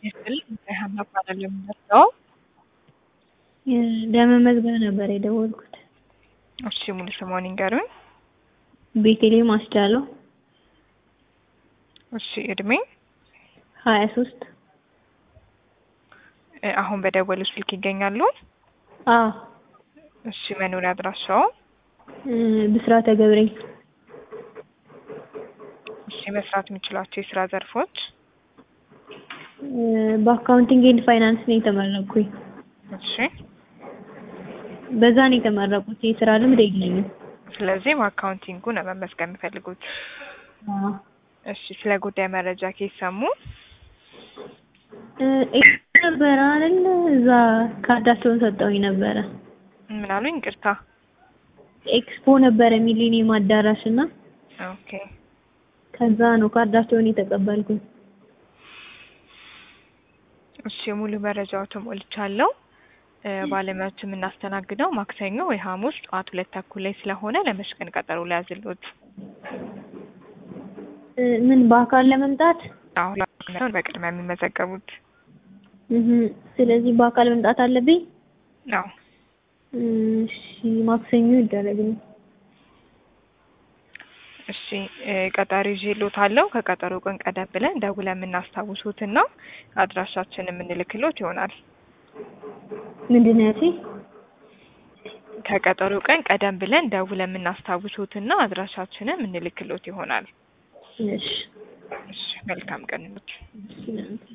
ይስጥልኝ ሀና እባላለሁ የምመጣው ለመመዝገብ ነበር የደወልኩት። እሺ ሙሉ ስምዎን ይንገሩኝ? ቤተልሔም አስቻለው እሺ እድሜ? ሀያ ሶስት እ አሁን በደወሉት ስልክ ይገኛሉ? አዎ እሺ መኖሪያ አድራሻዎ? እ ብስራተ ገብርኤል እሺ መስራት የሚችሏቸው የስራ ዘርፎች? እ በአካውንቲንግ ኤንድ ፋይናንስ ነው የተመረቅኩኝ። እሺ በዛ ነው የተመረቁት። የስራ ልምድ የለኝም። ስለዚህ በአካውንቲንጉ ነው መመዝገብ የሚፈልጉት። አዎ እሺ ስለ ጉዳይ መረጃ ከየት ሰሙ? እ ኤክስ ነበረ አይደል? እዛ ካርዳቸውን ሰጠውኝ ነበረ። ምን አሉኝ? ይቅርታ። ኤክስፖ ነበረ ሚሊኒየም አዳራሽ እና ኦኬ ከዛ ነው ካርዳቸውን የተቀበልኩኝ። እሺ ሙሉ መረጃዎትን ሞልቻለሁ። እ ባለሙያዎች የምናስተናግደው ማክሰኞ ወይ ሐሙስ ጠዋት ሁለት ተኩል ላይ ስለሆነ ለመች ቀን ቀጠሮ ሊያዝልዎት? እ ምን በአካል ለመምጣት? አሁን ነው በቅድሚያ የሚመዘገቡት። እህ ስለዚህ በአካል መምጣት አለብኝ? አዎ እሺ ማክሰኞ ይደረግልኝ። እሺ እ ቀጠሮ ይዤልዎታለሁ። ከቀጠሮ ቀን ቀደም ብለን ደውለን የምናስታውሶትና አድራሻችንን የምንልክልዎት ይሆናል። ምንድን ነው ያልሽኝ? ከቀጠሮ ቀን ቀደም ብለን ደውለን የምናስታውሶትና አድራሻችንን የምንልክልዎት ይሆናል። እሺ እሺ መልካም ቀን ይሁንልዎት። እሺ